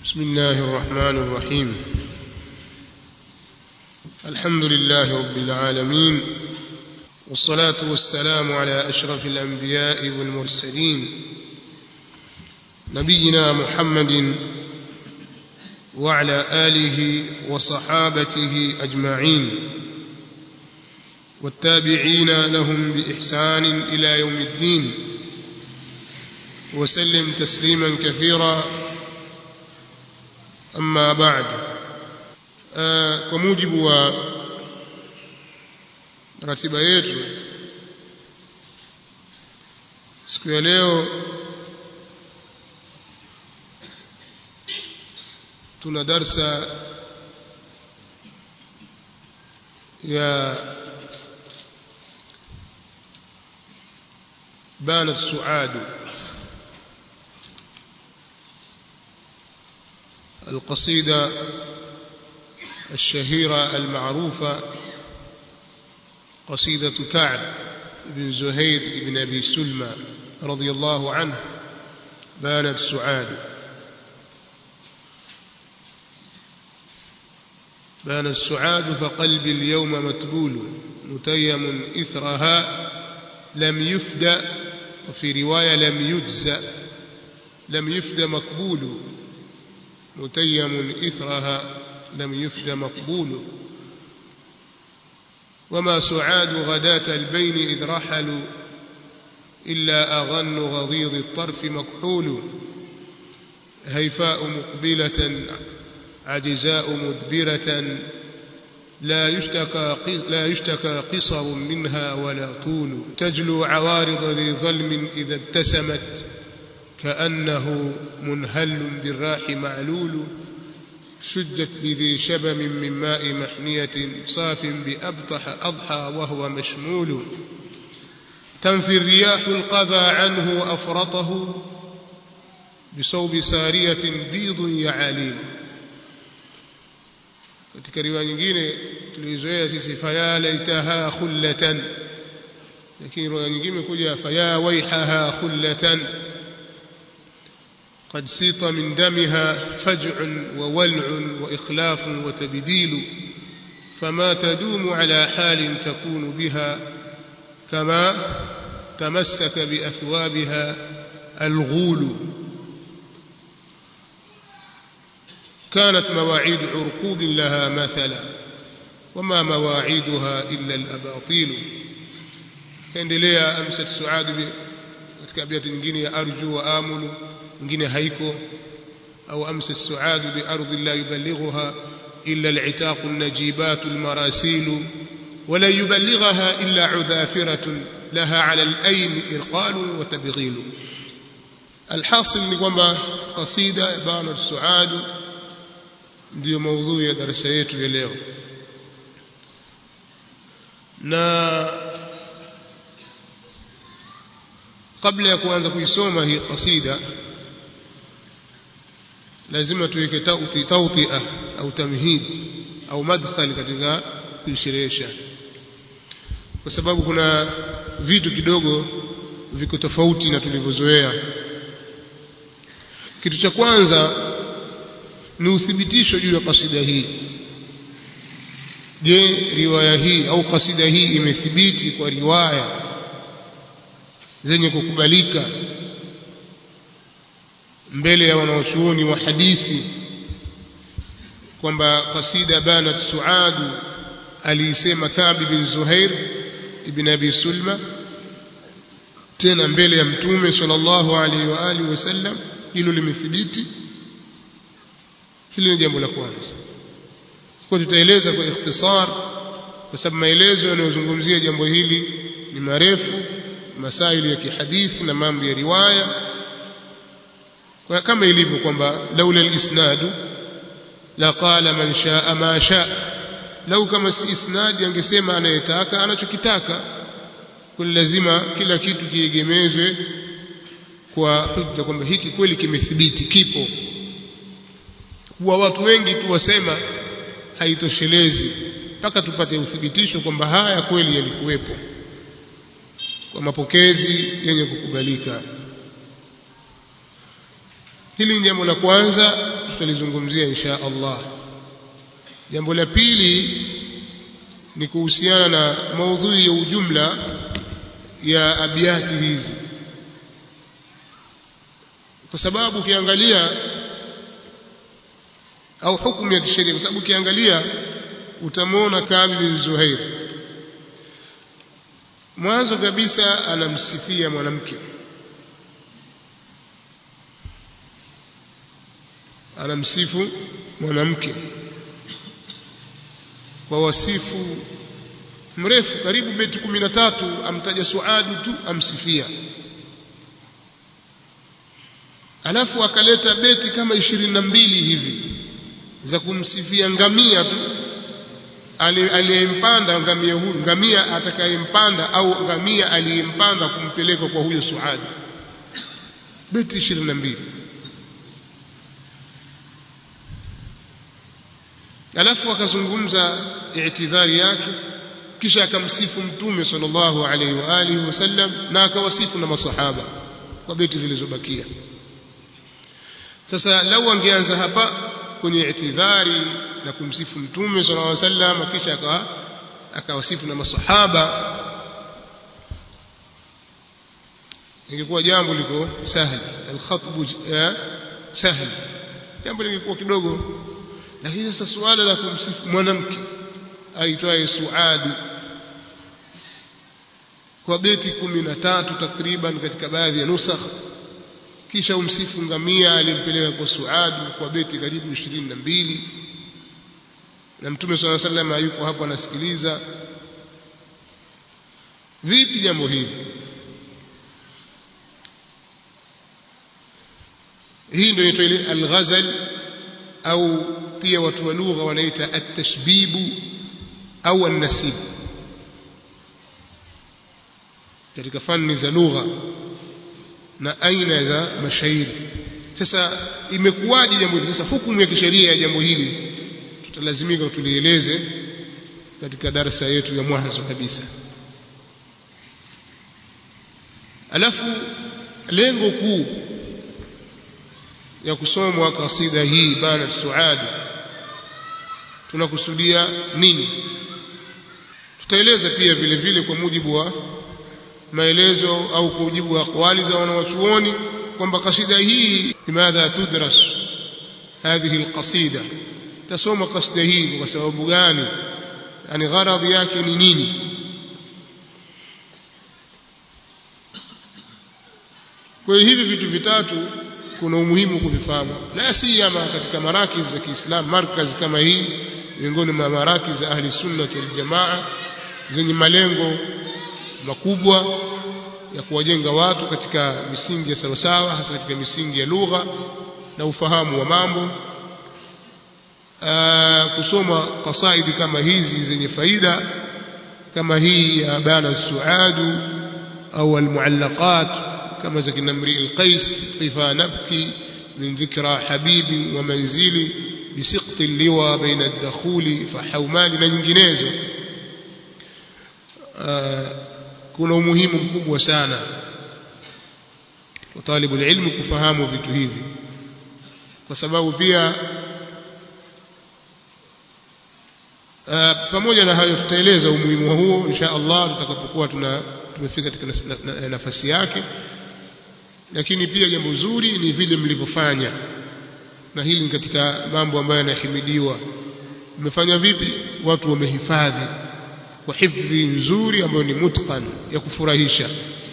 بسم الله الرحمن الرحيم الحمد لله رب العالمين والصلاة والسلام على أشرف الأنبياء والمرسلين نبينا محمد وعلى آله وصحابته أجمعين والتابعين لهم بإحسان إلى يوم الدين وسلم تسليما كثيرا أما بعد kwa mujibu wa ratiba yetu siku ya leo tuna darsa ya بانت سعاد القصيدة الشهيرة المعروفة قصيدة كعب بن زهير بن أبي سلمى رضي الله عنه بانت سعاد بان السعاد فقلبي اليوم متبول متيم إثرها لم يفدى وفي رواية لم يجزى لم يفد مقبول متيم إثرها لم يفد مقبول وما سعاد غداة البين إذ رحلوا إلا أغن غضيض الطرف مكحول هيفاء مقبلة عجزاء مدبرة لا يشتكى لا يشتكى قصر منها ولا طول تجلو عوارض ذي ظلم إذا ابتسمت كأنه منهل بالراح معلول شجت بذي شبم من ماء محنية صاف بأبطح أضحى وهو مشمول تنفي الرياح القذى عنه وأفرطه بصوب سارية بيض يعاليل katika riwaya nyingine tulizoea sisi faya laitaha khullatan lakini riwaya nyingine kuja faya waihaha khullatan قد سيط من دمها فجع وولع وإخلاف وتبديل فما تدوم على حال تكون بها كما تمسك بأثوابها الغول كانت مواعيد عرقوب لها مثلا وما مواعيدها إلا الأباطيل kaendelea amsat suad katika abiati nyingine ya arju wa amulu nyingine haiko au amsat suad bi ardi la yuballighuha illa al-itaq an-najibat al-marasil ولا يبلغها إلا عذافرة لها على الأين إرقال وتبغيل الحاصل ni kwamba قصيدة بان السعاد ndiyo maudhui ya darasa yetu ya leo na kabla ya kuanza kuisoma hii kasida lazima tuweke tauti tautia au tamhid au madkhal katika kuisherehesha kwa sababu kuna vitu kidogo viko tofauti na tulivyozoea kitu cha kwanza ni uthibitisho juu ya kasida hii je riwaya hii au kasida hii imethibiti kwa riwaya zenye kukubalika mbele ya wanaochuoni wa hadithi kwamba kasida banat suadu aliisema Ka'b bin Zuhair ibn Abi Sulma tena mbele ya mtume sallallahu alaihi wa alihi wasallam hilo limethibiti hili ni jambo la kwanza kwa tutaeleza kwa ikhtisar kwa sababu maelezo yanayozungumzia jambo hili ni marefu masaili ya kihadithi na mambo ya riwaya kwa kama ilivyo kwamba laula alisnadu la qala man shaa ma shaa lau kama si isnadi angesema anayetaka anachokitaka kwa lazima kila kitu kiegemezwe kwa hujja kwamba hiki kweli kimethibiti kipo kuwa watu wengi tu wasema haitoshelezi mpaka tupate uthibitisho kwamba haya kweli yalikuwepo kwa mapokezi yenye kukubalika hili ni jambo la kwanza tutalizungumzia insha Allah jambo la pili ni kuhusiana na maudhui ya ujumla ya abiati hizi kwa sababu ukiangalia au hukumu ya kisheria kwa sababu ukiangalia utamwona Kabi bin Zuhair mwanzo kabisa anamsifia mwanamke anamsifu mwanamke kwa wasifu mrefu karibu beti kumi na tatu amtaja Suadi tu amsifia alafu akaleta beti kama ishirini na mbili hivi za kumsifia ngamia tu aliyempanda ngamia huyu ngamia atakayempanda au ngamia aliyempanda kumpeleka kwa huyo Suadi beti ishirini na mbili alafu akazungumza i'tidhari yake kisha akamsifu mtume sallallahu alaihi wa alihi wasallam na akawasifu na masahaba kwa beti zilizobakia sasa lau angeanza hapa kwenye i'tidhari na kumsifu mtume sallallahu alaihi wasallam kisha akawa akawasifu na masahaba ingekuwa jambo liko sahli alkhatbu sahli jambo lingekuwa kidogo lakini sasa suala la kumsifu mwanamke aitwaye Suadi kwa beti kumi na tatu takriban katika baadhi ya nusakh kisha umsifu ngamia alimpeleka kwa Suadi kwa beti karibu ishirini na mbili na mtume swalla sallam yuko hapo anasikiliza vipi jambo hili hii ndio inaitwa ile al-ghazal au pia watu wa lugha wanaita at-tashbibu au an-nasib katika fani za lugha na aina za mashairi sasa imekuwaje jambo hili sasa hukumu ya kisheria ya jambo hili tutalazimika tulieleze katika darasa yetu ya mwanzo kabisa alafu lengo kuu ya kusomwa kasida hii bana suad tunakusudia nini tutaeleza pia vile vile kwa mujibu wa maelezo au kwa mujibu wa aqwali za wanawachuoni kwamba kasida hii limadha tudras hadhihi alqasida tasoma kasida hii kwa sababu gani yani gharadhi yake ni nini kwa hiyo hivi vitu vitatu kuna umuhimu kuvifahamu la siyama katika marakiz za Kiislamu markaz kama hii miongoni mwa marakiz za ahli sunna wal jamaa zenye malengo makubwa ya kuwajenga watu katika misingi ya sawasawa hasa katika misingi ya lugha na ufahamu wa mambo Aa, kusoma kasaidi kama hizi zenye faida kama hii ya bana suadu au almuallaqat كما زكنا امرئ القيس كيف نبكي من ذكرى حبيب ومنزلي بسقط اللوى بين الدخول فحومال na nyinginezo kuna umuhimu mkubwa sana kwa talibu ilmu kufahamu vitu hivi kwa sababu pia pamoja na hayo tutaeleza umuhimu huo insha Allah tutakapokuwa tuna tumefika katika nafasi yake lakini pia jambo zuri ni vile mlivyofanya na hili ni katika mambo ambayo yanahimidiwa mmefanya vipi watu wamehifadhi kwa hifdhi nzuri ambayo ni mutqan ya kufurahisha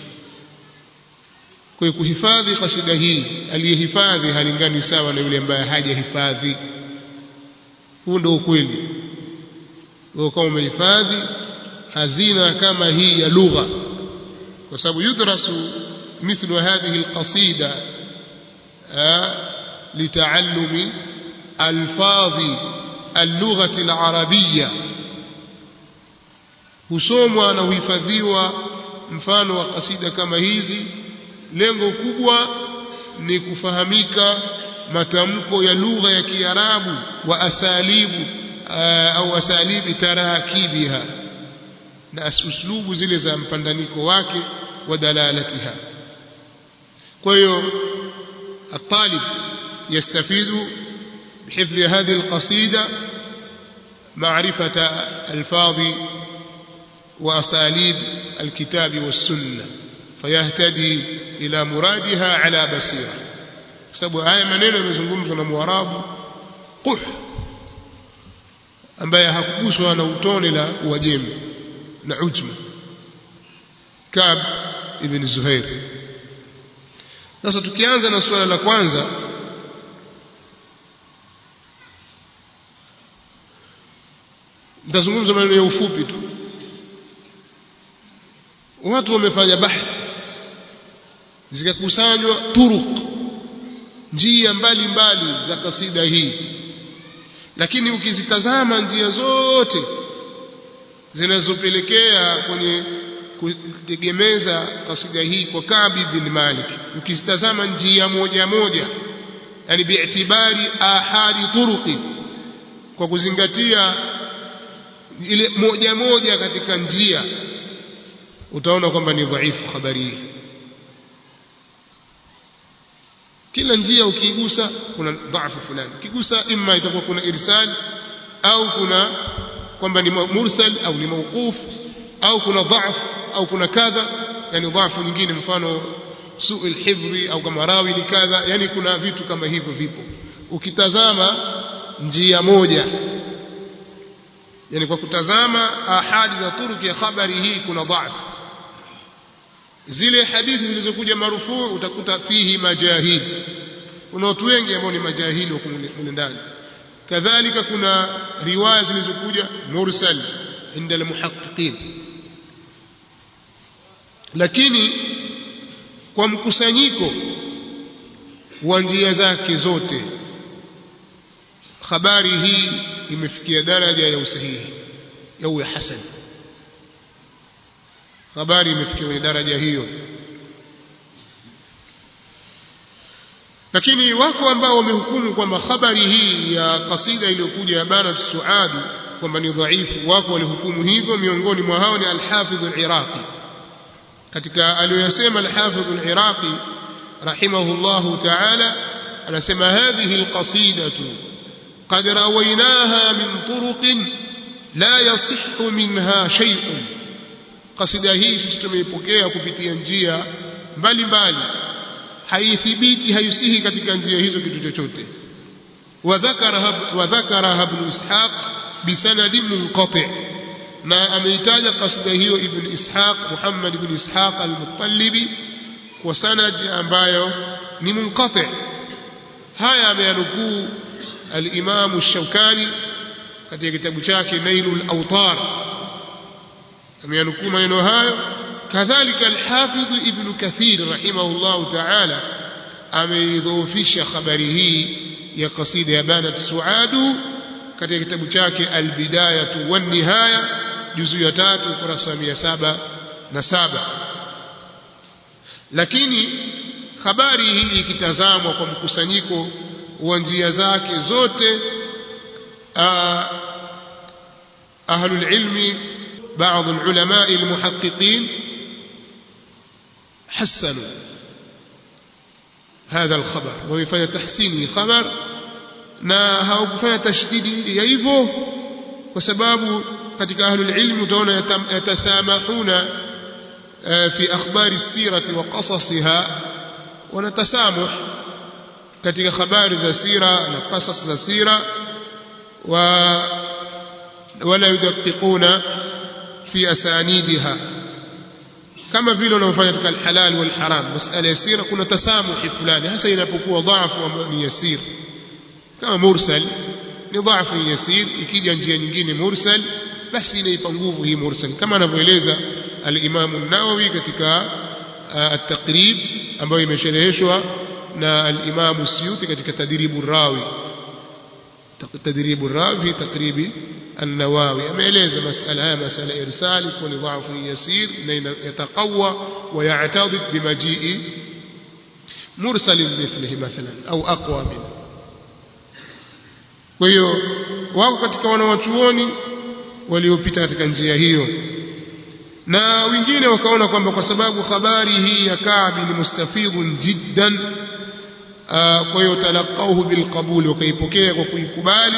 kwa hiyo kuhifadhi kasida hii aliyehifadhi halingani sawa na yule ambaye hajahifadhi huu ndio ukweli wewe kama umehifadhi hazina kama hii ya lugha kwa sababu yudrasu مثل هذه القصيدة لتعلم ألفاظ اللغة العربية husomwa na huhifadhiwa mfano wa kasida kama hizi lengo kubwa ni kufahamika matamko ya lugha ya Kiarabu wa asalibu au asalibi tarakibiha na uslubu zile za mpandaniko wake wa dalalatiha kwa hiyo الطالب يستفيد بحفظ هذه القصيدة معرفة ألفاظ وأساليب الكتاب والسنة فيهتدي إلى مرادها على بصيرة sababu haya maneno yamezungumzwa na mwarabu quh ambaye hakuguswa na utone la uajemi na ujma kab ibn zuhair sasa tukianza na suala la kwanza nitazungumza maneno ya ufupi tu watu wamefanya bahthi zikakusanywa turuq njia mbalimbali za kasida hii lakini ukizitazama njia zote zinazopelekea kwenye kutegemeza kasida hii kwa Kabi bin Malik ukizitazama njia moja moja yani biitibari ahadi turuqi kwa kuzingatia ile moja moja katika njia utaona kwamba ni dhaifu habari hii kila njia ukiigusa kuna dhaifu fulani ukigusa imma itakuwa kuna irsal au kuna kwamba ni mursal au ni mawquf au kuna dhaifu au kuna kadha yani dhaifu nyingine mfano suu alhifdhi au kama rawi ni kadha yani kuna vitu kama hivyo vipo ukitazama njia moja yani kwa kutazama ahadi za turuki ya habari hii kuna dhaifu zile hadithi zilizokuja marufuu utakuta fihi majahil kuna watu wengi ambao ni majahili wako mule ndani kadhalika kuna riwaya zilizokuja mursal inda almuhaqqiqin lakini kwa mkusanyiko wa njia zake zote habari hii imefikia daraja ya usahihi au ya hasan habari imefikia kwenye daraja hiyo lakini wako ambao wamehukumu kwamba habari hii ya kasida iliyokuja ya banat suadu kwamba ni dhaifu wako walihukumu hivyo miongoni mwa hao ni alhafidh aliraqi katika aliyoyasema alhafidh aliraqi rahimahullahu ta'ala anasema hadhihi alqasidatu قد رويناها من طرق لا يصح منها شيء kasida hii sisi tumeipokea kupitia njia mbalimbali haithibiti haisihi katika njia hizo kitu chochote wadhakaraha ibn ishaq bisanadi munqati na ameitaja kasida hiyo ibn ishaq muhammad ibn ishaq al-muttalibi kwa sanad ambayo ni munqati haya ameyanukuu al-imam ash-shawkani katika kitabu chake nailul awtar ameyanukuu maneno hayo kadhalika alhafidh ibn kathir rahimahullah ta'ala ameidhoofisha habari hii ya kasida ya banat suadu katika kitabu chake albidayatu wan nihaya juzu ya tatu kurasa mia saba na saba lakini habari hii ikitazamwa kwa mkusanyiko wa njia zake zote ahlul ilmi بعض العلماء المحققين حسنوا هذا الخبر ويفanya تحسيني خبر na hawakufanya tashdidi ya hivyo kwa sababu katika ahlul ilm utaona yatasamahuna fi akhbari sirati wa qasasiha wanatasamuh katika habari za sira na qasas za sira wa wala yudaqiquna في أسانيدها كما vile wanaofanya katika alhalal wal haram masala ya sira kuna tasamuhi fulani hasa inapokuwa dhaifu ni yasir kama mursal ni dhaifu yasir ikija njia nyingine mursal basi inaipa nguvu hii mursal kama anavyoeleza al-Imam an-Nawawi katika at-Taqrib ambayo imeshereheshwa na al-Imam Suyuti katika Tadribu rawi Tadribu rawi fi taqribi النواوي ameeleza masala haya masala irsali kwa ni dhaifu yasir na yataqawa ويعتضد بمجيء مرسل مثله مثلا au aqwa min kwa hiyo wako katika wanawachuoni waliopita katika njia hiyo na wengine wakaona kwamba kwa sababu habari hii ya Kaabi ni mustafidhun jiddan kwa hiyo talaqauhu bilqabul wakaipokea kwa kuikubali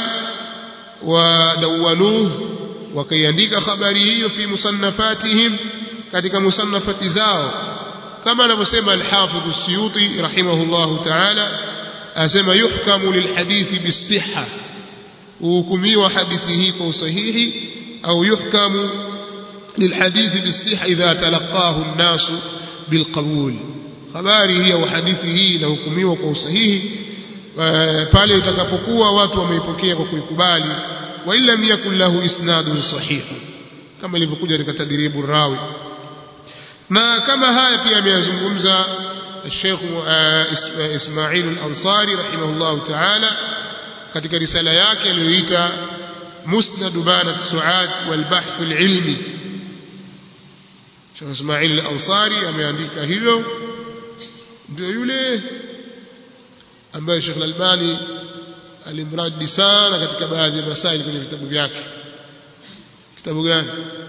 ودونوه wakaiandika habari hiyo fi musannafatihim katika musannafati zao kama anavyosema al-Hafidh as-Suyuti rahimahullah ta'ala asema yuhkamu lilhadithi bisihha hukumiwa hadithi hii kwa usahihi au yuhkamu lilhadithi bisihha idha talaqahu an-nasu bilqabul habari hii au hadithi hii inahukumiwa kwa usahihi pale itakapokuwa watu wameipokea kwa kuikubali wa illa yakun lahu isnadun sahih kama ilivyokuja katika tadribu rawi na kama haya pia ameyazungumza الشيخ إسماعيل الأنصاري رحمه الله تعالى katika risala yake aliyoita musnad banat suad wal bahth al ilmi Sheikh Ismail al-Ansari ameandika hilo ndio yule ambaye Sheikh Al-Albani alimradi sana katika baadhi ya masaili kwenye vitabu vyake kitabu gani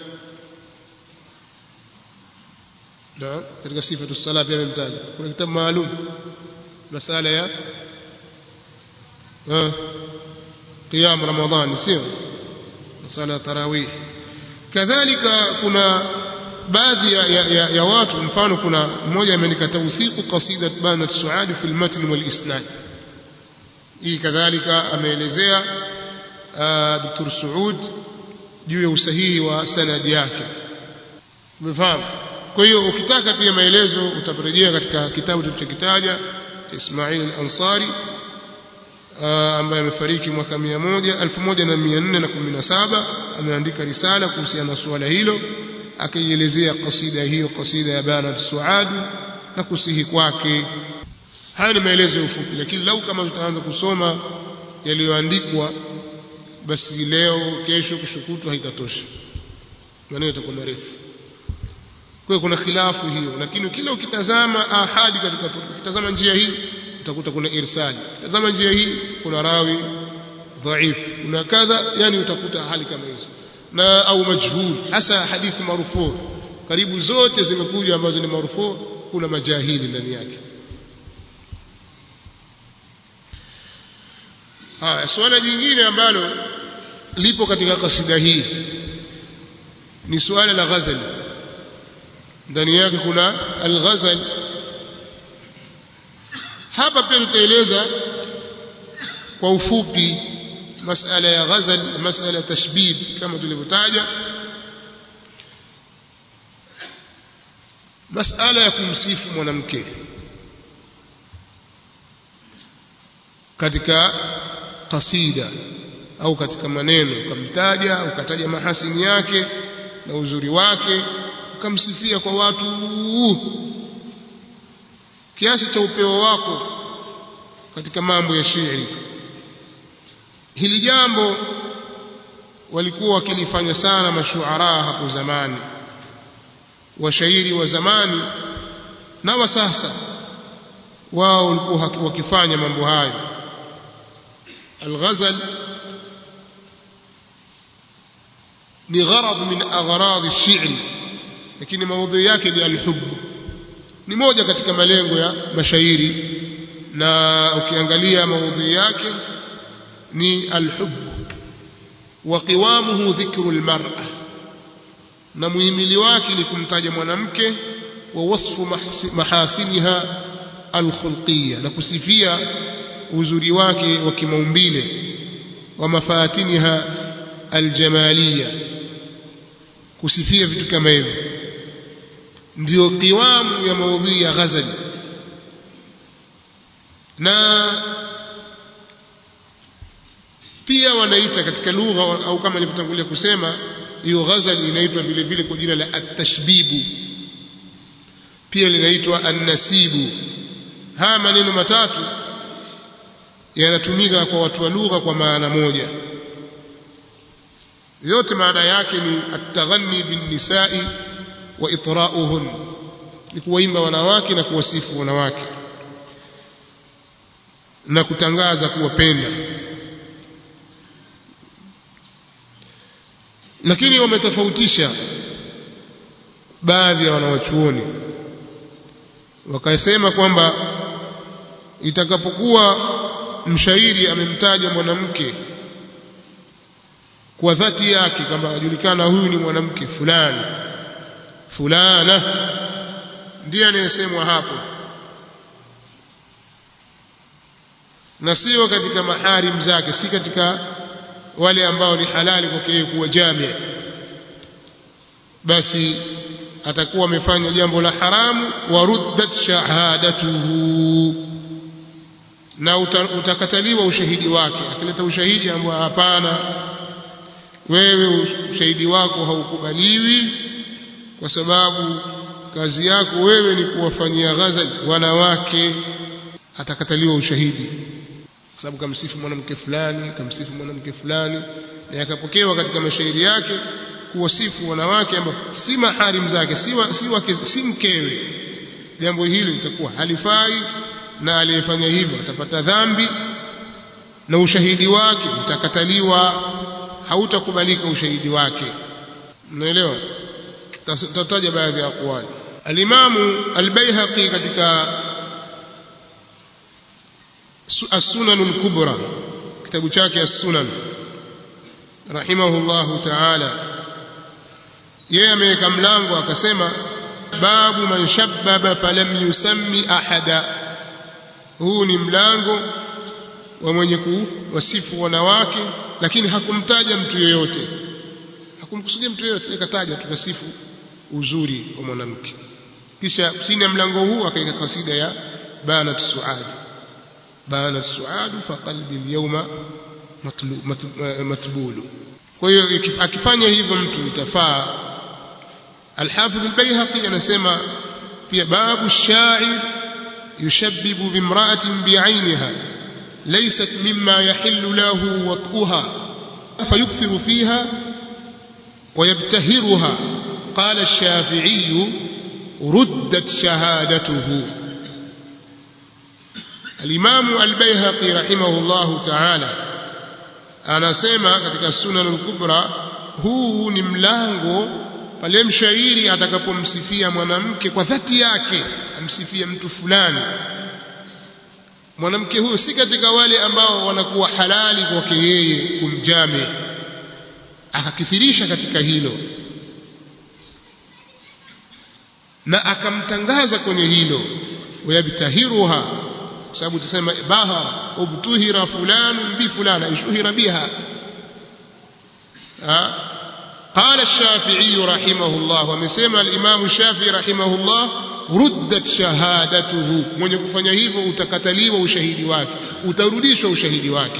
na katika sifatu sala pia amemtaja kuna kitabu maalum masala ya qiyam ramadhan sio masala ya tarawih kadhalika kuna baadhi ya, ya, ya, ya watu mfano kuna mmoja ameandika tawthiqu qasidat banat suad fi al-matn wal isnad hii kadhalika ameelezea Dr. Saud juu ya usahihi wa sanadi yake umefahamu kwa hiyo ukitaka pia maelezo utaporejea katika kitabu tulichokitaja cha Ismail al-Ansari ambaye amefariki mwaka 100 1417 ameandika risala kuhusiana na suala hilo akaielezea kasida hiyo kasida ya Banat Suad na kusihi kwake haya ni maelezo ya ufupi lakini lau kama tutaanza kusoma yaliyoandikwa basi leo kesho kushukutwa haitatosha maneno yatakuwa marefu kwa kuna khilafu hiyo lakini kila ukitazama ahadi katika ukitazama njia hii utakuta kuna irsali tazama njia hii kuna rawi dhaifu kuna kadha yani utakuta hali kama hizo na au majhul hasa hadithi marufu karibu zote zimekuja ambazo ni marufu kuna majahili ndani yake haya swala jingine ambalo lipo katika kasida hii ni suala la ghazali ndani yake kuna al-ghazal hapa pia tutaeleza kwa ufupi masala ya ghazal masala tashbib kama tulivyotaja masala ya kumsifu mwanamke katika kasida au katika maneno ukamtaja ukataja mahasini yake na uzuri wake ukamsifia kwa watu kiasi cha upeo wako katika mambo ya shairi hili jambo walikuwa wakilifanya sana mashuara hapo zamani washairi wa zamani na wa sasa wao walikuwa wakifanya mambo hayo الغزل ni gharad min aghrad ash-shi'r lakini maudhui yake ni al-hubb ni moja katika malengo ya mashairi na ukiangalia maudhui yake ni al-hubb wa qiwamuhu dhikru al-mar'a na muhimili wake ni kumtaja mwanamke wa wasfu mahasiniha al-khulqiyya na kusifia uzuri wake wa kimaumbile wa mafatiniha aljamaliyya kusifia vitu kama hivyo ndio kiwamu ya maudhui ya ghazali na pia wanaita katika lugha au kama nilivyotangulia kusema hiyo ghazali inaitwa vile vile kwa jina la at-tashbibu pia linaitwa an-nasibu haya maneno matatu yanatumika kwa watu wa lugha kwa maana moja yote maana yake ni at-taghanni bin nisa'i wa itra'uhun ni kuwaimba wanawake na kuwasifu wanawake na kutangaza kuwapenda lakini wametofautisha baadhi ya wanawachuoni wakasema kwamba itakapokuwa mshairi amemtaja mwanamke kwa dhati yake kwamba ajulikana huyu ni mwanamke fulani fulana ndiye anayesemwa hapo na sio katika maharim zake si katika wale ambao ni halali kwake yeye kuwa jamia basi atakuwa amefanya jambo la haramu waruddat shahadatuhu na utakataliwa ushahidi wake akileta ushahidi ambao hapana wewe ushahidi wako haukubaliwi kwa sababu kazi yako wewe ni kuwafanyia ghazal wanawake atakataliwa ushahidi kwa sababu kamsifu mwanamke fulani kamsifu mwanamke fulani na yakapokewa katika mashairi yake kuwasifu wanawake ambao si maharim zake si, wa, si, wake, si mkewe jambo hili litakuwa halifai na aliyefanya hivyo atapata dhambi na ushahidi wake utakataliwa hautakubalika ushahidi wake mnaelewa tataja baadhi ya aqwali alimamu albayhaqi katika السنن الكبرى كتاب chake السنن رحمه الله تعالى yeye ameweka mlango akasema babu man shabbaba falam yusammi ahada huu ni mlango wa mwenye kuwasifu wanawake lakini hakumtaja mtu yeyote hakumkusudia mtu yeyote akataja tukasifu uzuri wa mwanamke kisha chini ya mlango huu akaweka kasida ya banat suad banat suad fa qalbi alyawma matbulu kwa hiyo akifanya hivyo mtu itafaa الحافظ البيهقي anasema pia babu shair yushabbibu bimra'atin bi'ainha laysat mimma yahillu lahu wat'uha fayukthiru fiha ويبتهرها قال الشافعي ردت شهادته الإمام البيهقي رحمه الله تعالى anasema katika sunan al-kubra huu ni mlango pale mshairi atakapomsifia mwanamke kwa dhati yake amsifia mtu fulani mwanamke huyo si katika wale ambao wanakuwa halali kwake yeye kumjame akakithirisha katika hilo na akamtangaza kwenye hilo wayabtahiruha kwa sababu tusema bahara ubtuhira fulanu bi fulana ishuhira biha قال الشافعي رحمه الله ومسمى الإمام الشافعي رحمه الله ردت شهادته من يكفanya hivyo utakataliwa ushahidi wake utarudishwa ushahidi wake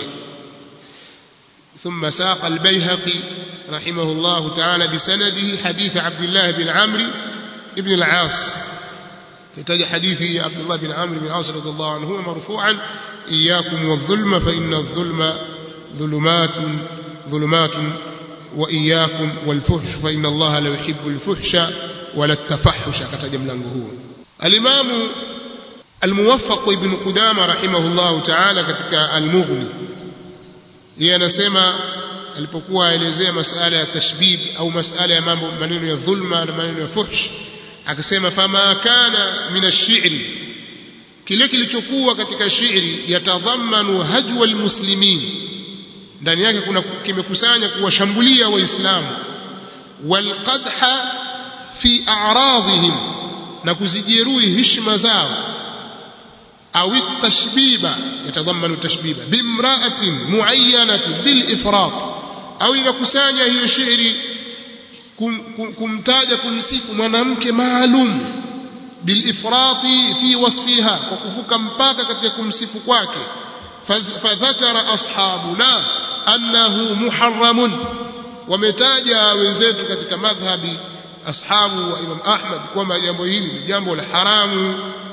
ثم ساق البيهقي رحمه الله تعالى بسنده حديث عبد الله بن عمرو بن العاص يحتاج حديث عبد الله بن عمرو بن العاص رضي الله عنه مرفوعا إياكم والظلم فإن الظلم ظلمات ظلمات وإياكم والفحش فإن الله لا يحب الفحش ولا التفحش كتج ملango huo الإمام الموفق ابن قدامة رحمه الله تعالى katika المغني yeye anasema alipokuwa aelezea masala ya tashbib au masala ya mambo maneno ya dhulma na maneno ya fuhsh akasema fama kana min ash-shi'ri kile kilichokuwa katika shairi yatadhammanu hajwa almuslimin ndani yake kuna kimekusanya kuwashambulia waislamu walqadha fi a'radihim na kuzijeruhi heshima zao au tashbiba yatadhammanu tashbiba bimra'atin muayyanatin bil ifrat au inakusanya hiyo shairi kum, kum, kumtaja kumsifu mwanamke maalum bil ifrati fi wasfiha kwa kuvuka mpaka katika kumsifu kwake fadhakara ashabuna annahu muharramun wametaja wenzetu katika madhhabi ashabu wa Imam Ahmad kwamba jambo hili ni jambo la haramu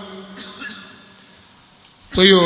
kwa hiyo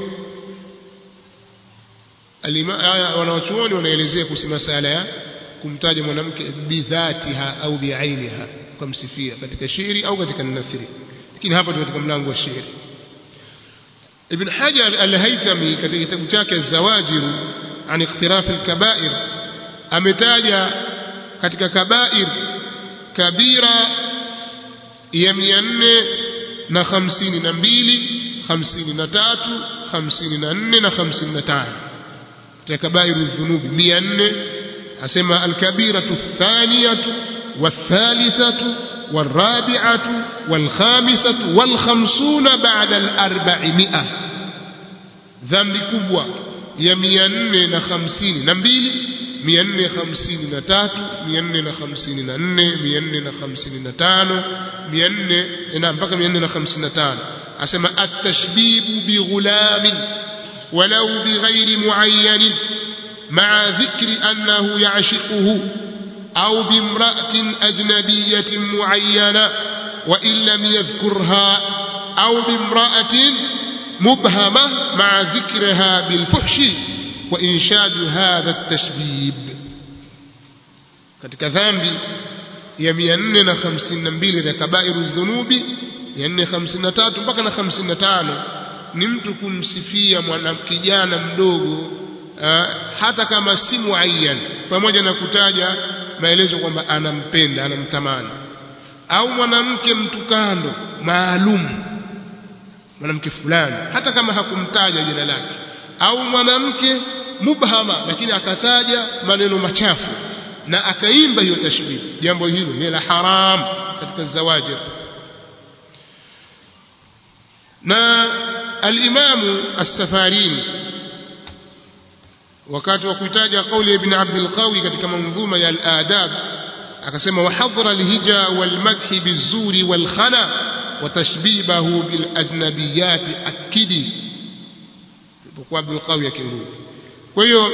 wanawachuoni wanaelezea kuhusu masala ya kumtaja mwanamke bidhatiha au biainiha kumsifia katika shairi au katika nathri lakini hapa tu katika mlango wa shairi Ibn Hajar al-Haytami katika kitabu chake Zawajir an iqtiraf al-kaba'ir ametaja katika kabair kabira ya 452 53 54 na 55 katika kabairu dhunubi 400 asema alkabiratu athaniyatu والثالثة والرابعة والخامسة والخمسون بعد الأربعمائة ذنب كبوة يميان نخمسين نبيل ميان خمسين نتاتو ميان نخمسين ننه ميان نخمسين نتانو ميان نعم بقى ميان نخمسين نتانو أسمى التشبيب بغلام ولو بغير معين مع ذكر أنه يعشقه أو بامرأة أجنبية معينة وإن لم يذكرها أو بامرأة مبهمة مع ذكرها بالفحش وإنشاد هذا التشبيب katika dhambi ya 452 za kabairu dhunubi 453 mpaka na 55 ni mtu kumsifia mwanakijana mdogo hata kama si muayyan pamoja na kutaja maelezo kwamba anampenda anamtamani au mwanamke mtukando maalum mwanamke fulani hata kama hakumtaja jina lake au mwanamke mubhama lakini akataja maneno machafu na akaimba hiyo tashbih jambo hilo ni la haram katika zawajir na al-Imam as-Safarini wakati wa kuitaja kauli ya Ibn Abdul Qawi katika manzuma ya al-adab akasema wahadhara al-hija wal-madh bizuri wal-khana wa tashbibahu bil ajnabiyat akidi kwa Abdul Qawi akirudi kwa hiyo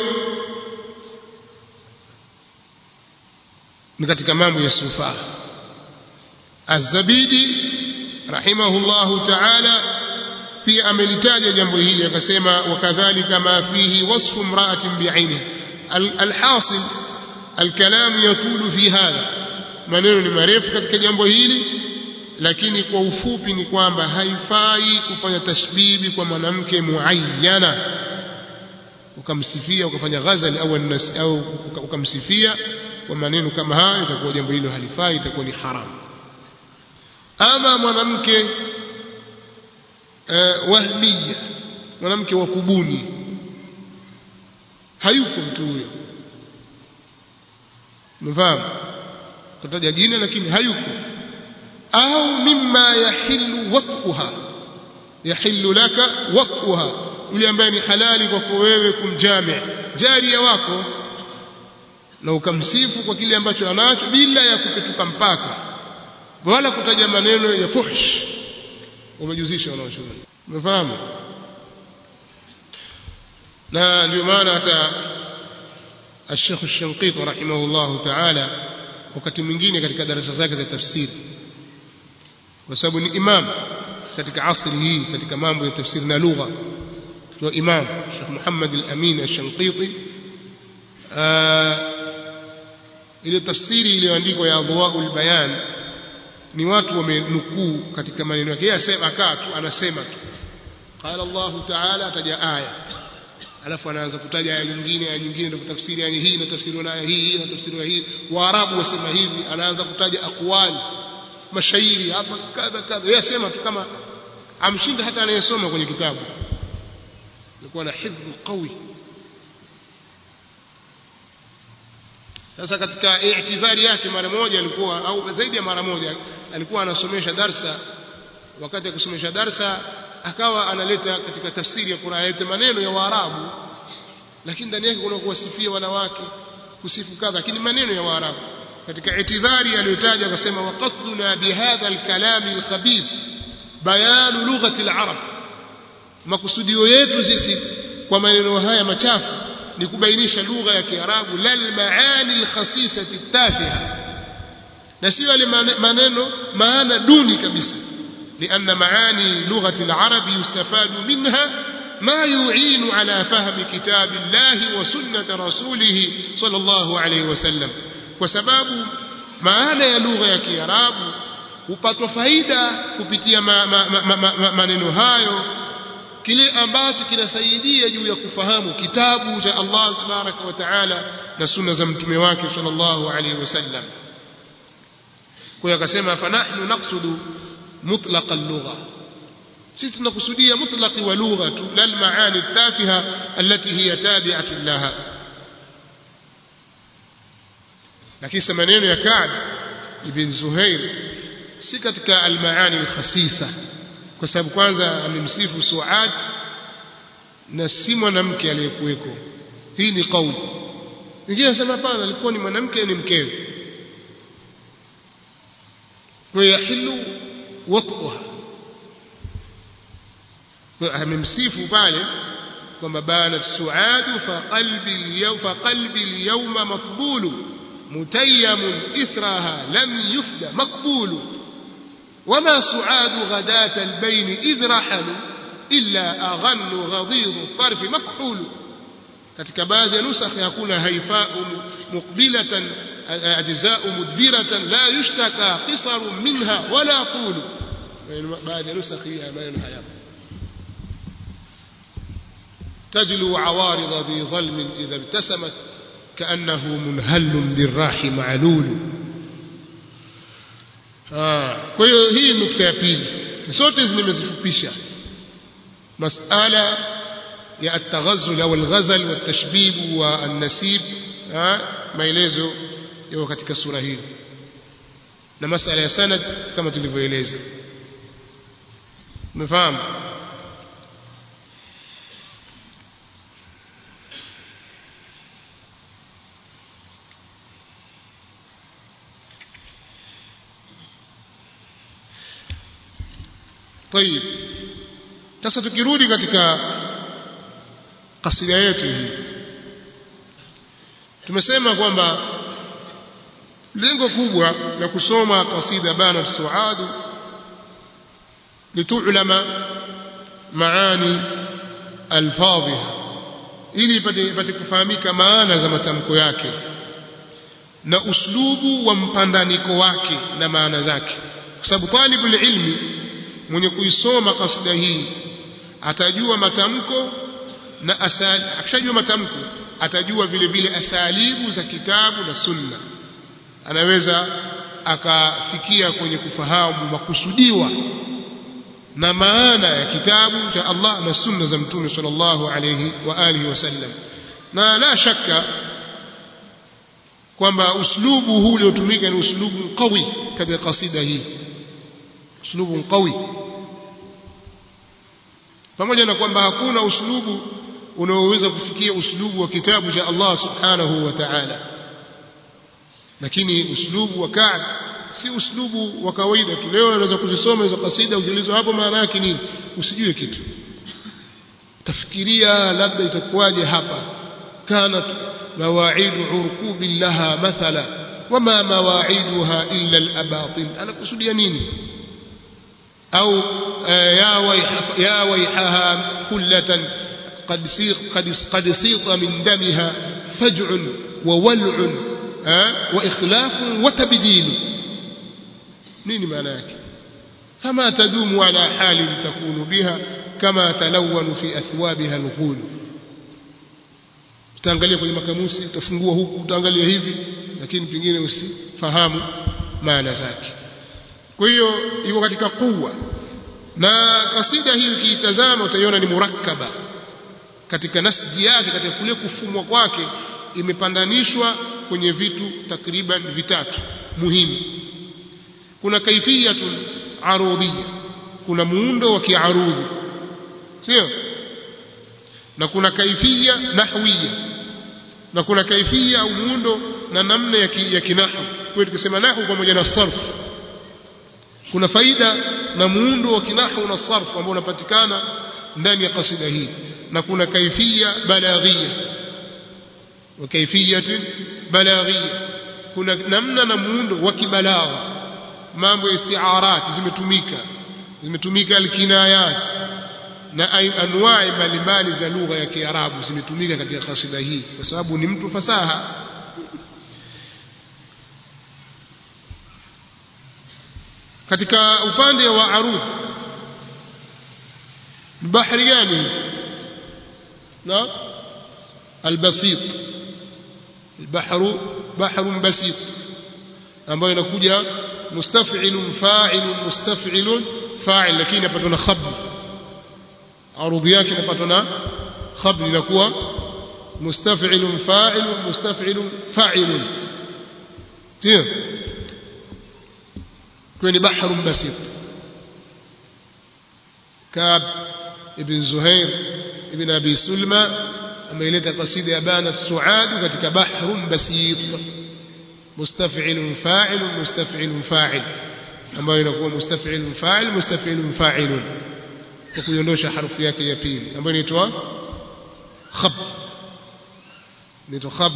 ni katika mambo ya sufa Az-Zabidi rahimahullahu ta'ala pia amelitaja jambo hili akasema wakadhalika ma fihi wasfu imra'atin bi'aini alhasil alkalam yatulu fi hadha maneno ni marefu katika jambo hili lakini kwa ufupi ni kwamba haifai kufanya tashbibi kwa mwanamke muayyana ukamsifia ukafanya ghazal au nas au ukamsifia kwa maneno kama hayo itakuwa jambo hilo halifai itakuwa ni haramu ama mwanamke uh, wahmiya mwanamke wa kubuni hayuko mtu huyo mfahamu kutaja jina lakini hayuko au mimma yahillu wat'uha yahillu laka wat'uha yule ambaye ni halali kwako wewe kumjami jaria wako na ukamsifu kwa kile ambacho anacho bila ya kupetuka mpaka wala kutaja maneno ya fuhsh umejuzisha wanaoshughuli umefahamu na ndio maana hata الشيخ الشنقيطي رحمه الله تعالى wakati mwingine katika darasa zake za tafsiri kwa sababu ni imam katika asri hii katika mambo ya tafsiri na lugha ndio imam Sheikh Muhammad al-Amin al-Shanqiti ile tafsiri iliyoandikwa ya Adwaul Bayan ni watu wamenukuu katika maneno yake yeye asema akaa tu anasema tu qala Allah ta'ala ataja aya alafu anaanza kutaja aya nyingine aya nyingine ndio tafsiri aya hii na tafsiri na aya hii na tafsiri na hii waarabu wasema hivi anaanza kutaja aqwali mashairi hapa kadha kadha yeye asema tu kama amshinda hata anayesoma kwenye kitabu alikuwa na hifdh qawi sasa katika i'tidhari yake mara moja alikuwa au zaidi ya mara moja alikuwa anasomesha darsa wakati ya kusomesha darsa akawa analeta katika tafsiri ya Qur'an yote maneno ya Waarabu lakini ndani yake kuna kuwasifia wanawake kusifu kadha lakini maneno ya Waarabu katika itidhari aliyotaja akasema wa qasduna bihadha alkalam alkhabith bayan lughati alarab makusudio yetu sisi kwa maneno haya machafu ni kubainisha lugha ya Kiarabu lal maani alkhasisati tafiha na sio yale maneno maana duni kabisa لأن معاني لغة العرب يستفاد منها ما يعين على فهم كتاب الله وسنة رسوله صلى الله عليه وسلم وسباب maana ya lugha ya Kiarabu hupatwa faida kupitia maneno hayo kile ambacho kinasaidia juu ya kufahamu kitabu cha Allah tabaraka wa taala na sunna za mtume wake sallallahu alaihi wasallam kwa hiyo akasema fanahnu naqsudu mutlaq al-lugha sisi tunakusudia mutlaqi wa lugha tu la almaani tafiha allati hiya tabi'atu laha lakini sasa maneno ya Ka'b ibn Zuhair si katika almaani alkhasisa kwa sababu kwanza amemsifu Suad na si mwanamke aliyekuweko hii ni kauli wengine wanasema hapana alikuwa ni mwanamke ni mkewe kwa yahilu wat'uha amemsifu pale kwamba banat suadu fa qalbi al fa qalbi al-yawma maqbulu mutayyam ithraha lam yufda maqbulu وما سعاد غداة البين إذ رحلوا إلا أغن غضيض الطرف مكحول katika baadhi ya nusakh yakuna haifau muqbilatan ajza'u mudbiratan la yushtaka qisaru minha wala tulu baadhi ya nusakh ya maneno haya تجلو عوارض ذي ظلم إذا ابتسمت كأنه منهل بالراح معلول kwa hiyo hii nukta ya pili zote nimezifupisha masala ya at-taghazul au al-ghazal wa at-tashbib wa an-nasib maelezo yako katika sura hii na masala ya sanad kama tulivyoeleza umefahamu طيب sasa tukirudi katika kasida yetu hii tumesema kwamba lengo kubwa la kusoma kasida bana suad litulama maani alfadhiha ili ipate kufahamika maana za matamko yake na uslubu wa mpandaniko wake na maana zake kwa sababu talibul ilmi mwenye kuisoma kasida hii atajua matamko na asali akishajua matamko atajua vile vile asalibu za kitabu na sunna anaweza akafikia kwenye kufahamu makusudiwa na maana ya kitabu cha Allah na sunna za mtume sallallahu alayhi wa alihi wasallam na la shaka kwamba uslubu huu uliotumika ni uslubu qawi katika kasida hii uslubu qawi pamoja na kwamba hakuna uslubu unaoweza kufikia uslubu wa kitabu cha Allah subhanahu wa ta'ala lakini uslubu wa Ka'b si uslubu wa kawaida tu leo unaweza kuzisoma hizo kasida ukiulizwa hapo maana yake nini usijue kitu tafikiria labda itakuwaje hapa kanat mawaidu urqubi laha mathala wama mawaiduha illa al-abatil anakusudia nini au ya wayha ya wayhaha kullatan قد سيق قد قد سيط من دمها فجع وولع واخلاف وتبديل nini maana yake kama tadumu ala hali takunu biha kama talawanu fi athwabiha alghul utaangalia kwenye makamusi utafungua huku utaangalia hivi lakini pengine usifahamu maana zake kwa hiyo iko katika kuwa na kasida hii ukiitazama utaiona ni murakkaba katika nasji yake katika kule kufumwa kwake imepandanishwa kwenye vitu takriban vitatu muhimu kuna kaifiyatun arudhia kuna muundo wa kiarudhi sio na kuna kaifia nahwiya na kuna kaifia au muundo na namna ya, ki, ya kinahu kwa tukisema nahu pamoja na sarf kuna faida na muundo wa kinahu na sarf ambao unapatikana ndani ya kasida hii na kuna kaifia balaghia wa kaifiyatin balaghia kuna namna na muundo wa kibalagha mambo ya istiarat zimetumika zimetumika alkinayat na anwai mbalimbali za lugha ya Kiarabu zimetumika katika kasida hii kwa sababu ni mtu fasaha katika upande wa arudh bahari gani na albasit البحر بحر بسيط ambayo inakuja mustaf'ilun fa'ilun mustaf'ilun fa'il lakini hapa tuna khabb arudhi yake inapatwa na khabl inakuwa mustaf'ilun fa'ilun mustaf'ilun fa'ilun ndio kwenye bahrun basit Kab ibn Zuhair ibn Abi Sulma ameileta kasida ya Banat Suad katika bahrun basit mustaf'ilun fa'ilun mustaf'ilun fa'il ambayo inakuwa mustaf'ilun fa'il mustaf'ilun fa'ilun kwa kuiondosha harufu yake ya pili ambayo inaitwa khab inaitwa khab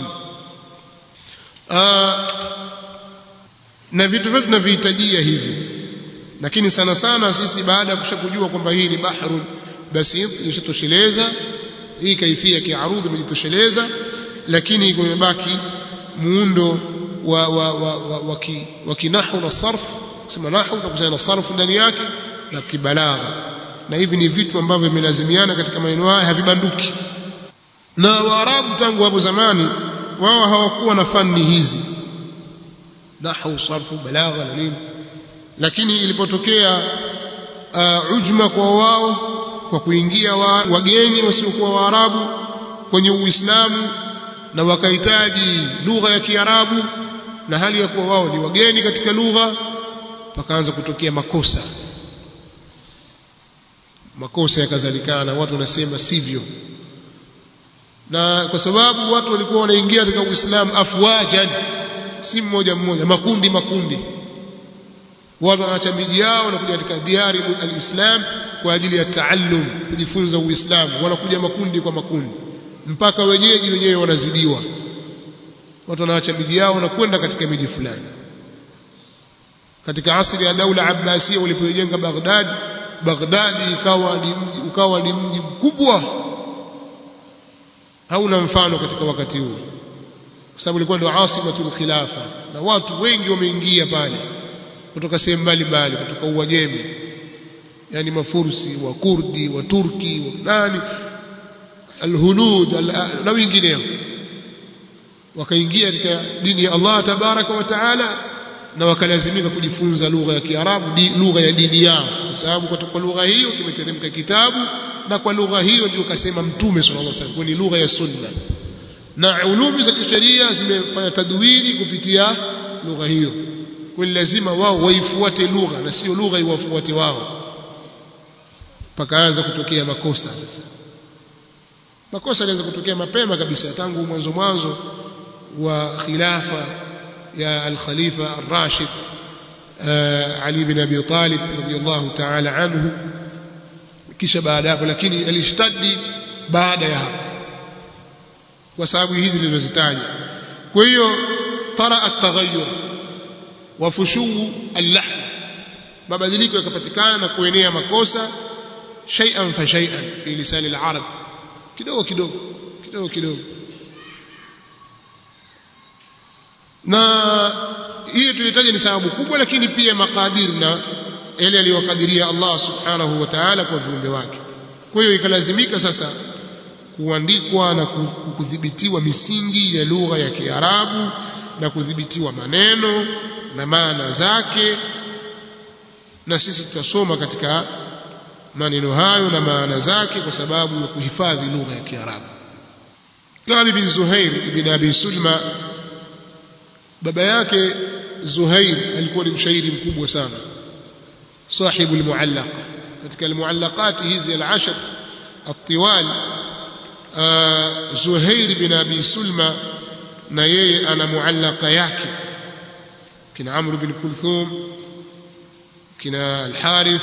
na vitu vyote tunavihitajia hivi lakini sana sana sisi baada ya kushakujua kwamba hii ni bahrun basit ishatosheleza hii kaifia kiarudhi imejitosheleza lakini kumebaki muundo wa wa wa wa, wa, ki, wa kinahu na sarf kusema nahu na kusema na sarfu ndani yake na kibalagha na hivi ni vitu ambavyo vimelazimiana katika maneno haya havibanduki na waarabu tangu hapo zamani wao hawakuwa na fani hizi nahu sarfu balagha na nini lakini ilipotokea uh, ujma kwa wao kwa kuingia wa, wageni wasiokuwa waarabu kwenye uislamu na wakahitaji lugha ya kiarabu na hali ya kuwa wao ni wageni katika lugha pakaanza kutokea makosa makosa yakazalikana watu wanasema sivyo na kwa sababu watu walikuwa wanaingia katika uislamu afwajan si mmoja mmoja makundi makundi watu wanaacha miji yao wanakuja katika diari alislam kwa ajili ya taallum kujifunza uislamu wanakuja makundi kwa makundi mpaka wenyeji wenyewe wanazidiwa watu wanaacha miji yao na kwenda katika miji fulani katika asili ya daula abbasia walipojenga Baghdad Baghdad ikawa ni mji ukawa ni mji mkubwa hauna mfano katika wakati huo kwa sababu ilikuwa ndio asimatul khilafa na watu wengi wameingia pale kutoka sehemu mbalimbali kutoka Uajemi yani mafursi wa kurdi wa turki wa nani alhunud na wengineo wakaingia katika dini ya Allah tabaraka wa taala na wakalazimika kujifunza lugha ya Kiarabu lugha ya dini yao kwa sababu kwa lugha hiyo kimeteremka kitabu na kwa lugha hiyo ndio kasema mtume sallallahu alaihi wasallam ni lugha ya sunna na ulumi za kisheria zimefanya tadwini kupitia lugha hiyo kwa lazima wao waifuate lugha na sio lugha iwafuate wao pakaanza kutokea makosa sasa makosa yanaweza kutokea mapema kabisa tangu mwanzo mwanzo wa khilafa ya al-khalifa ar-rashid Ali bin Abi Talib radiyallahu ta'ala anhu kisha baada hapo lakini alishtadi baada ya hapo kwa sababu hizi nilizozitaja kwa hiyo tara at-taghayyur wa fushu al-lahm mabadiliko yakapatikana na kuenea makosa shay'an fa shay'an fi lisan al-arab kidogo kidogo kidogo kidogo na hiyo tulitaja ni sababu kubwa lakini pia makadir na yale aliyokadiria Allah subhanahu wa ta'ala kwa viumbe wake kwa hiyo ikalazimika sasa kuandikwa na kudhibitiwa misingi ya lugha ya Kiarabu na kudhibitiwa maneno na maana zake na sisi tutasoma katika maneno hayo na maana zake kwa sababu ya kuhifadhi lugha ya Kiarabu Kabi bin Zuhair ibn Abi Sulma baba yake Zuhair alikuwa ni mshairi mkubwa sana sahibu almuallaq katika almuallaqat hizi al-ashr الطوال Zuhair bin Abi Sulma na yeye ana muallaka yake kina Amr bin Kulthum kina Al-Harith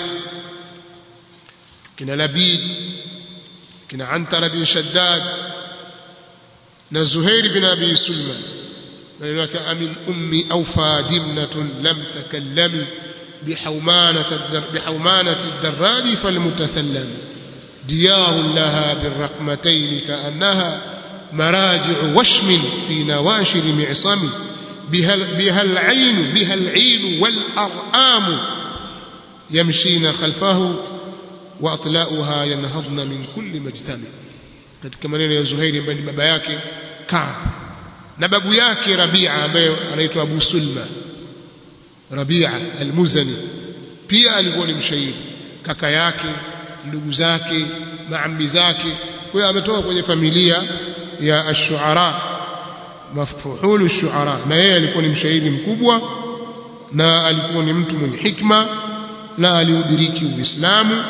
kina Labid kina Antara bin Shaddad na Zuhair bin Abi Sulma لك أمن أمي أوفى دمنة لم تكلم بحومانة, الدر بحومانة الدراد فالمتسلم ديار لها بالرقمتين كأنها مراجع وشم في نواشر معصم بها, بها العين بها العين والأرآم يمشين خلفه وأطلاؤها ينهضن من كل مجتمع katika maneno ya Zuhairi ambaye ni baba yake Kaab na babu yake Rabia ambaye anaitwa Abu Sulma Rabia al-Muzani pia alikuwa ni mshairi kaka yake ndugu zake maammi zake kwa hiyo ametoka kwenye familia ya ash-shu'ara mafuhulu ash-shu'ara na yeye alikuwa ni mshairi mkubwa na alikuwa ni mtu mwenye hikma na aliudiriki Uislamu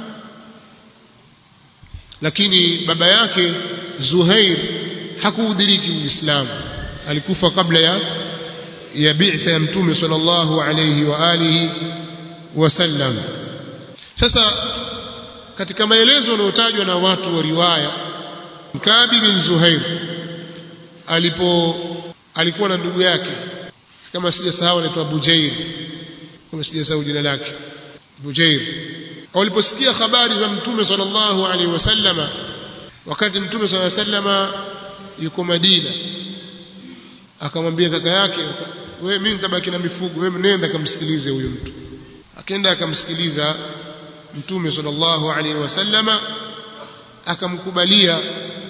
lakini baba yake Zuhair hakuudiriki Uislamu alikufa kabla ya ya bi'tha ya mtume sallallahu alayhi wa alihi wasallam sasa katika maelezo yanayotajwa na watu wa riwaya Mkabi bin Zuhair alipo alikuwa na ndugu yake kama sijasahau anaitwa Bujair kama sijasahau jina lake Bujair waliposikia habari za mtume sallallahu alaihi wasallama wakati mtume sallallahu alaihi wasallama yuko Madina akamwambia kaka yake wewe mimi nitabaki na mifugo wewe nenda kamsikilize huyu mtu akaenda akamsikiliza mtume sallallahu alaihi wasallama akamkubalia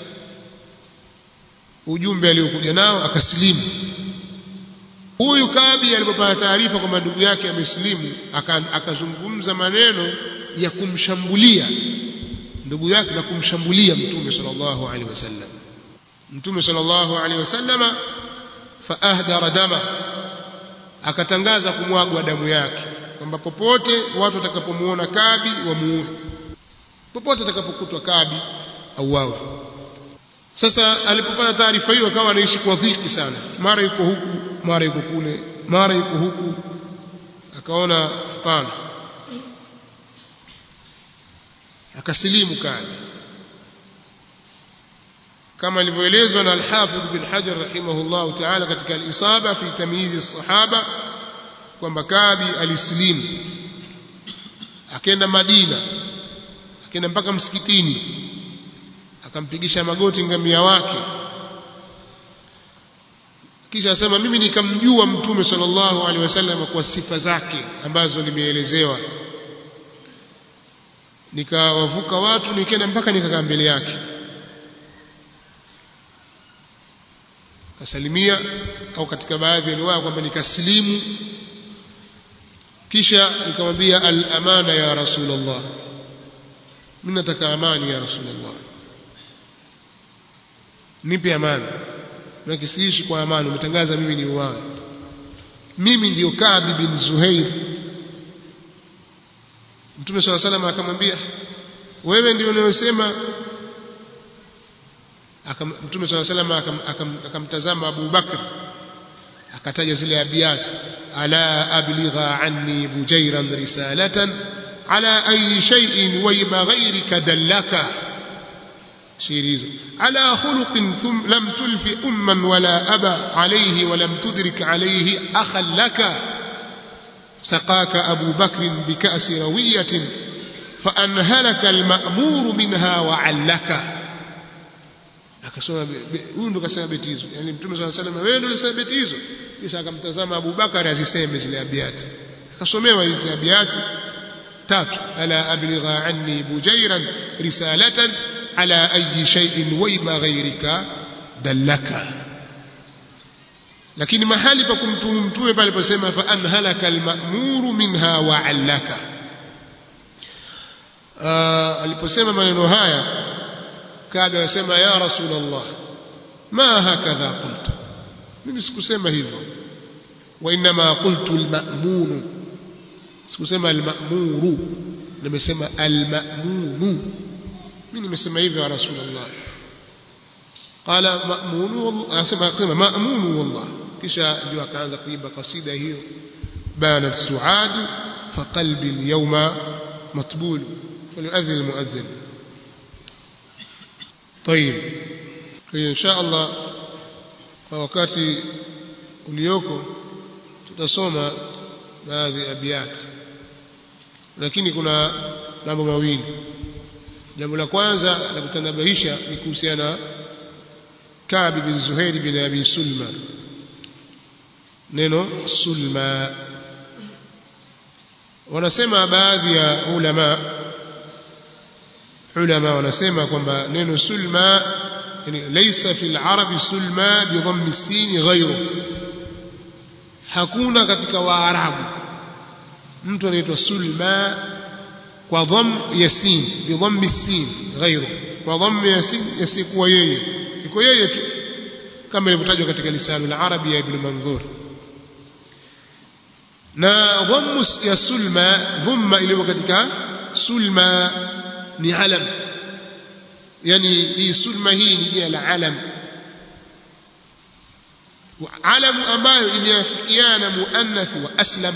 ujumbe aliokuja nao akasilimu huyu Kabi alipopata taarifa kwamba ndugu yake amesilimu akazungumza maneno ya kumshambulia ndugu yake na kumshambulia mtume sallallahu alaihi wasallam mtume sallallahu alaihi wasallama faahdara dama akatangaza kumwagwa damu yake kwamba popote watu watakapomuona Kabi wamuue popote atakapokutwa Kabi auawe sasa alipopata taarifa hiyo akawa anaishi kwa dhiki sana mara yuko huku mara yuko kule mara yuko huku akaona hapana akasilimu Kabi kama ilivyoelezwa na al-Hafidh bin Hajar rahimahullah ta'ala katika al-Isaba fi tamyiz as-sahaba kwamba Kabi alisilimu akaenda Madina akaenda mpaka msikitini akampigisha magoti ngamia wake kisha asema mimi nikamjua mtume sallallahu alaihi wasallam kwa sifa zake ambazo nimeelezewa nikawavuka watu nikaenda mpaka nikakaa mbele yake kasalimia au katika baadhi ya riwaya kwamba nikasilimu kisha nikamwambia al-amana ya rasulullah mimi nataka amani ya rasulullah nipe amani na kisiishi kwa amani umetangaza mimi ni uwawe mimi ndiyo Kabi bin Zuhair Mtume swalla salam akamwambia wewe ndio unayosema Mtume swalla salam akamtazama Abu Bakr akataja zile abiyat ala abligha anni bujairan risalatan ala ayi shay'in wayba ghayrika dallaka شير hizo على خلق ثم لم تلف أما ولا أبا عليه ولم تدرك عليه أخا لك سقاك أبو بكر بكأس روية فأنهلك المأمور منها وعلك akasoma huyu ndo kasema beti hizo yani mtume swalla salam wewe ndio ulisema beti hizo kisha akamtazama Abu Bakar aziseme zile abiyati akasomewa hizo abiyati tatu ala abligha anni bujairan risalatan على أي شيء ويب غيرك دلك lakini mahali pa kumtumu mtume pale pasema fa anhalaka almamuru minha wa allaka aliposema maneno haya kabe asema ya rasulullah ma hakadha qultu mimi sikusema hivyo wa inma qultu almamunu sikusema almamuru nimesema almamunu mimi nimesema hivyo ya rasulullah qala ma'munu wallah asema akasema ma'munu wallah kisha ndio akaanza kuimba kasida hiyo banat suad fa qalbi al-yawma matbul falyu'adhdhin al-mu'adhdhin طيب kwa insha Allah kwa wakati ulioko tutasoma baadhi ya abiyat lakini kuna mambo mawili jambo la kwanza la kutanabahisha ni kuhusiana na Ka'b bin Zuhair bin Abi Sulma neno sulma wanasema baadhi ya ulama ulama wanasema kwamba neno sulma yani laysa fil arabi sulma bi dhammi sin ghayru hakuna katika waarabu mtu anaitwa sulma kwa dham ya sin bi dhammi sin ghairu kwa dhamm ya sin yasikuwa yeye iko yeye tu kama ilivyotajwa katika lisanu la arabi ya ibn manzur na dhammu ya sulma dhumma iliyo katika sulma ni alam yani hii sulma hii ni jina la alam alamu ambayo imeafikiana muannath wa aslam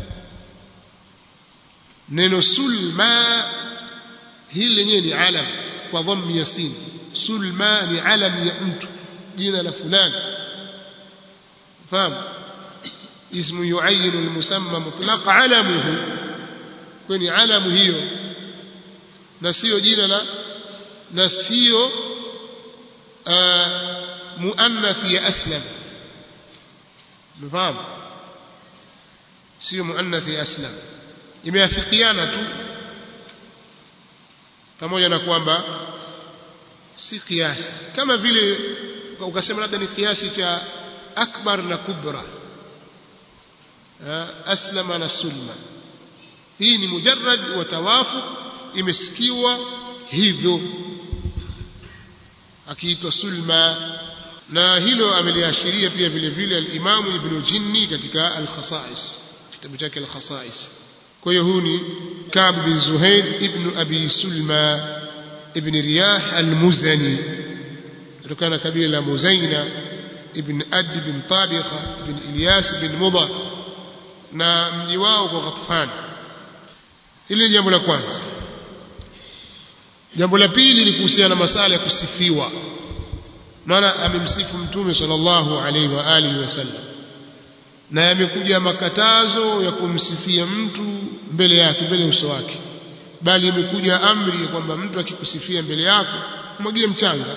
neno sulma hili lenyewe ni alam kwa dhammi ya sin sulma ni alam ya mtu jina la fulani fahamu اسم يعين المسمى مطلق علمه kwenye alamu hiyo na sio jina la na sio muannath ya aslam mfahamu sio muannath ya aslam imeafikiana tu pamoja na kwamba si kiasi kama vile ukasema labda ni kiasi cha akbar na kubra aslama na sulma hii ni mujarrad wa tawafuq imesikiwa hivyo akiitwa sulma na hilo ameliashiria pia vile vile al-Imam Ibn Jinni katika al-Khasa'is kitabu chake al-Khasa'is kwa hiyo huyu ni Ka'b bin Zuhair ibn Abi Sulma ibn Riyah al-Muzani kutokana na kabila la Muzaina ibn Ad bin Tabikha ibn Ilyas bin Mudar na mji wao kwa Ghatfan hili ni jambo la kwanza jambo la pili ni kuhusiana na masala ya kusifiwa maana amemsifu mtume sallallahu alaihi wa alihi wasallam na yamekuja makatazo ya kumsifia mtu mbele yake mbele uso wake bali imekuja amri ya kwamba mtu akikusifia mbele yako mwagie mchanga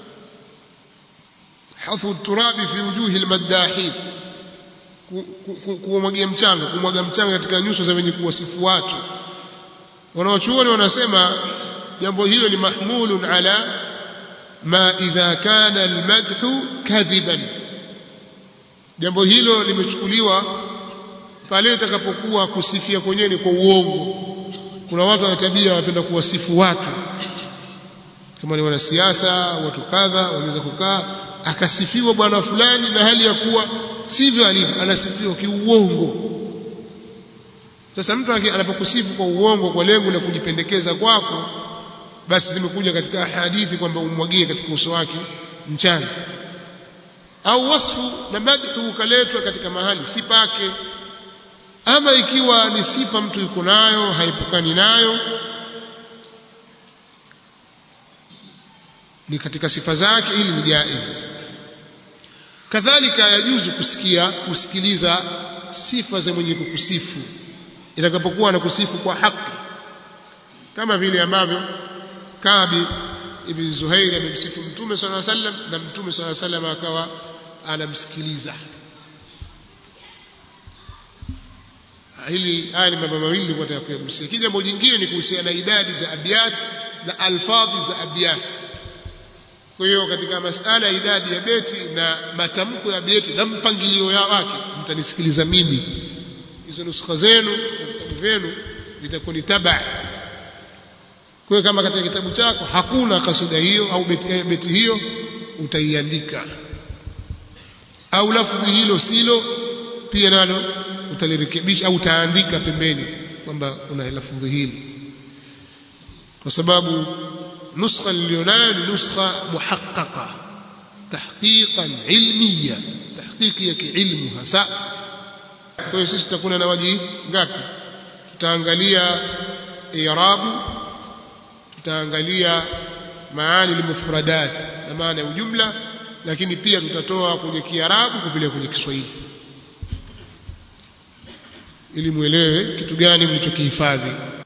hathu turabi fi wujuhi almaddahin kumwagia mchanga kumwaga mchanga katika nyuso za wenye kuwasifu watu wanaochuoni wanasema jambo hilo ni mahmulun ala ma idha kana almadhu kadhiban jambo hilo limechukuliwa pale itakapokuwa kusifia kwenyewe ni kwa uongo kuna watu wana tabia wanapenda kuwasifu watu kama ni wanasiasa watu kadha wanaweza kukaa akasifiwa bwana fulani na hali ya kuwa sivyo alivyo anasifiwa kiuongo sasa mtu anapokusifu kwa uongo kwa lengo la kujipendekeza kwako basi zimekuja katika hadithi kwamba umwagie katika uso wake mchanga au wasfu na madhu ukaletwa katika mahali si pake ama ikiwa ni sifa mtu yuko nayo haipukani nayo ni katika sifa zake ili ni jaiz kadhalika yajuzu kusikia kusikiliza sifa za mwenye kukusifu itakapokuwa anakusifu kwa haki kama vile ambavyo Kabi ibn Zuhair amemsifu Mtume swalla sallam na Mtume swalla sallam akawa anamsikiliza hili haya ni mambo mawili nilikuwa nataka kuyagusia kija jambo jingine ni kuhusiana na idadi za abiyat na alfadhi za abiyat kwa hiyo katika masala ya idadi ya beti na matamko ya beti na mpangilio ya wake mtanisikiliza mimi hizo nuskha zenu na vitabu vyenu vitakuwa ni taba kwa hiyo kama katika kitabu chako hakuna kasida hiyo au beti, eh, beti hiyo utaiandika au lafdhi hilo silo pia nalo utalirekebisha au utaandika pembeni kwamba kuna lafdhi hili kwa sababu nuskha nilionayo ni nuskha muhaqqaqa tahqiqan ilmiya tahqiqi ya kiilmu hasa kwa hiyo sisi tutakuwa na waji ngapi tutaangalia i'rabu tutaangalia maani limufradat na maana ya ujumla lakini pia tutatoa kwenye kiarabu kupeleka kwenye kiswahili ili muelewe kitu gani mlichokihifadhi